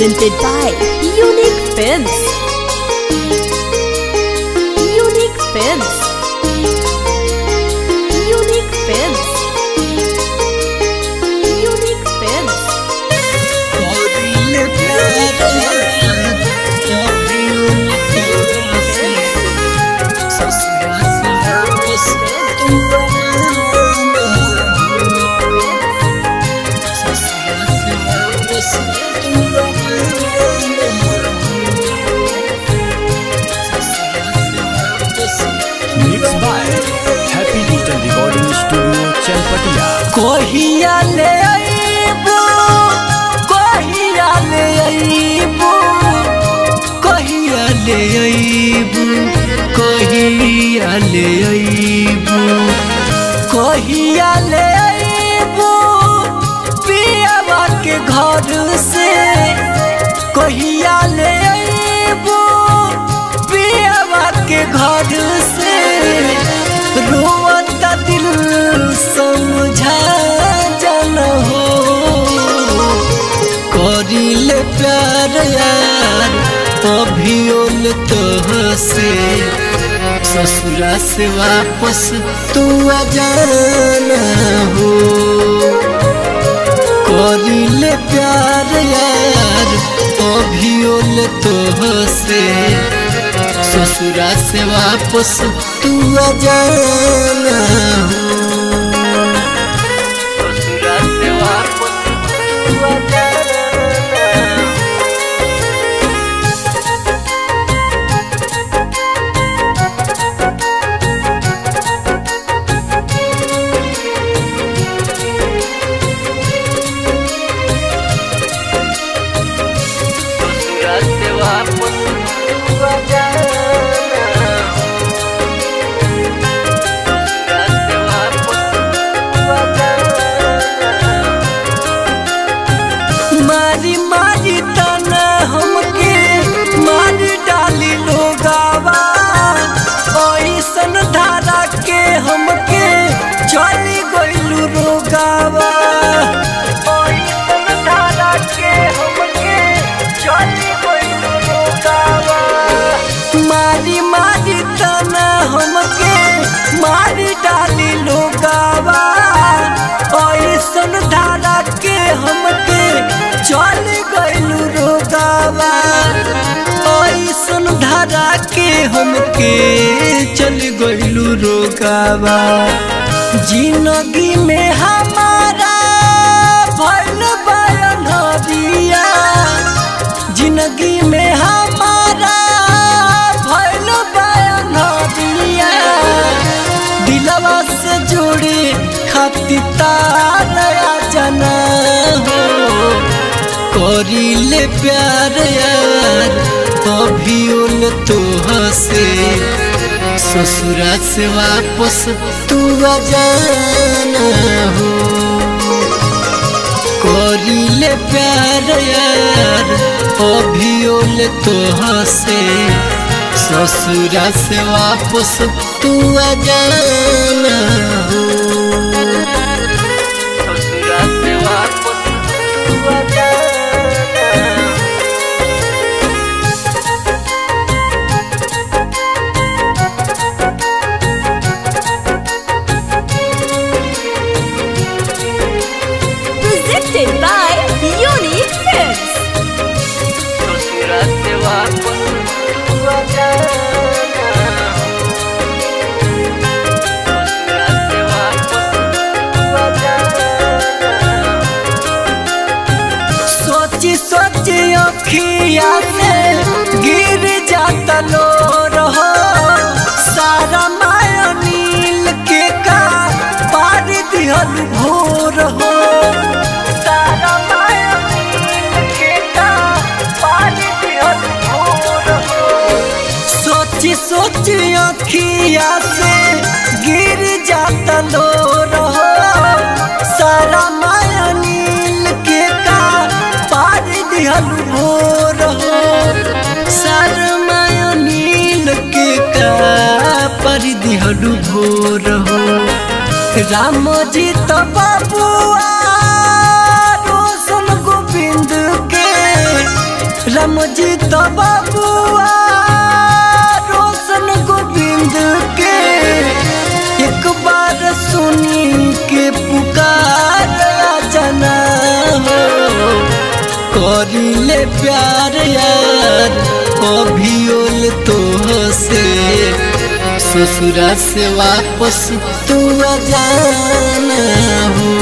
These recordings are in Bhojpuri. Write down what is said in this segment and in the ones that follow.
presented by Unique Films. Unique Films. Unique Films. Unique Films. Mixed by Happy Digital Recording Studio, Chalpatia. कहिया ले अइबू कहिया ले अइबू कहिया ले अइबू कहिया ले अइबू कहिया ले अइबू पियावा के घर से कहिया ले अइबू पियावा के घर से रोता दिल समझा जन हो करिले प्यार यार अभियोल तोह से ससुरा से वापस तू आ जाना हो करिले प्यार यार अभियोल तोह से ससुरा से वापस तू आ जाना हो ससुरा से वापस तू आ जाना ससुरा से वापस तू आ जाना ससुरा से वापस तू आ जाना मारी मारी तना हमके मारी डाली लोगावा ऐसन धारा के हमके चली गइलू रोगावा ऐसन धारा के हमके चली गइलू रोगावा मारी मारी तना हमके मारी डाली लोगावा ऐसन धारा के हमके चल गइलू रोगावा ऐसन धारा के हमके चल गइलू रोगावा जिंदगी में हमारा भइल बयान हरिया जिंदगी में हमारा भइल बयान हरिया दिलवा से जोड़े खातिर तारा जना हो करिले प्यार यार अभियोल तोह से ससुरा से वापस तू आ जाना हो करिले प्यार यार अभियोल तोह से ससुरा से वापस तू आ जाना हो ससुरा से वापस तू आ जाना Presented by Unique Films. ससुरा से वापस तू आ जाना ससुरा से वापस तू आ जाना सोची सोची अखिया से गिर जाता लो रहो सारा माया नील के का पार दिहल भोर हो सारा माया नील के का पार दिहल भोर हो सोची सोची अखिया से गिर जाता लो रहो सारा माया नील के का पार दिहल भोर हो सारा माया नील के का पार दिहल भोर हो राम जी तो बाबुआ रोशन गोविंद के परमजीत बाबुआ रोशन गोविंद के एक बार सुनी के पुकार जना हो करिले प्यार यार अभियोल तो से ससुरा से वापस तू आ जाना हो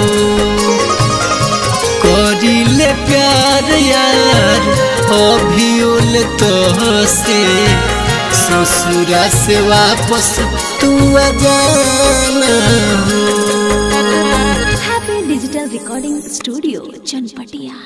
करिले प्यार यार अभियोल तो से ससुरा से वापस तू आ जाना हो Happy Digital Recording Studio, Chanpatia.